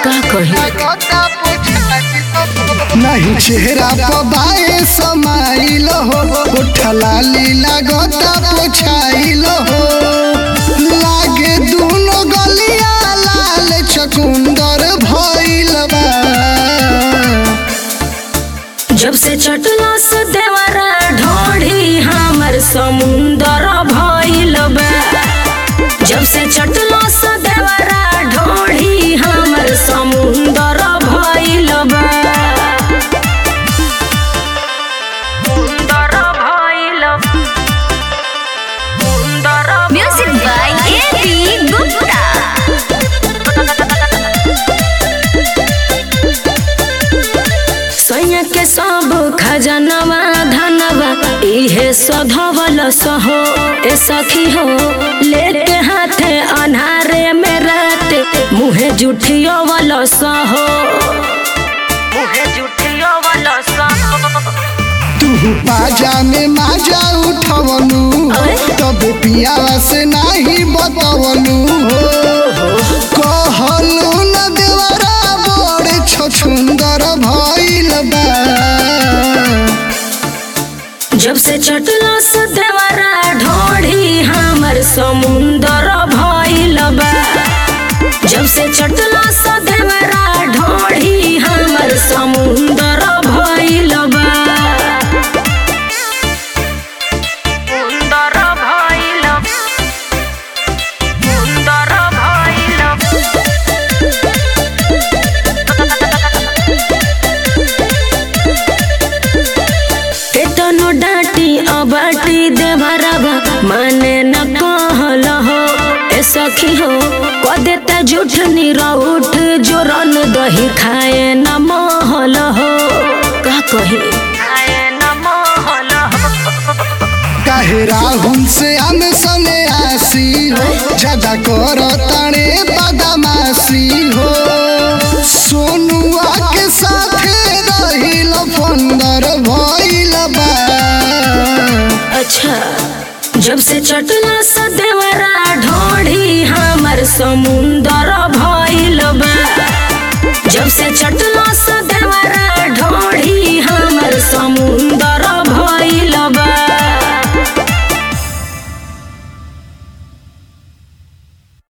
का कही नहीं चेहरा पबाए समाइल हो उठला लीला गोता पोछाइल हो लागे दूनो गलिया लाल चकुंदर भइल बा जब से चटला से देवरा ढोढ़ी हमर समुंदर भइल बा जब से चटला से देवरा ढोढ़ी हमर समुंदर भइल बा समुंदर भइल समुंदर Music by A.B. Gupta. सैया के सब खजनवा धनवा इहे सधवल सहो ए सखी हो लेके हाथे अन्हारे में रात मुहे जुठियो वाला सहो मुहे जुठियो वाला सहो तू पाजा में माजा उठवनु अरे? तब पियावा से नाही बतवनु कहलू न देवरा बड़ छछुंदर भइल बा जब से चटला से देवरा ढोढ़ी हमर समुंदर भइल बा जब से चटला से देवरा ढोढ़ी हमर समुंदर भइल बा समुंदर भइल समुंदर भइल केतनो डांटी अबाटी देवरबा माने न कहल हो ए सखी हो क देता झूठ निरउठ जोरन दही खाए न महल हो का कही खाए न महल हो काहे राहुल से हम सने आसी हो ज्यादा कर ताणे बदमाशी हो सोनुआ के साथे रहिल फंदर भइल बा अच्छा जब से चटला से देवरा ढोढ़ी हमर समुंदर भइल बा जब से चटला से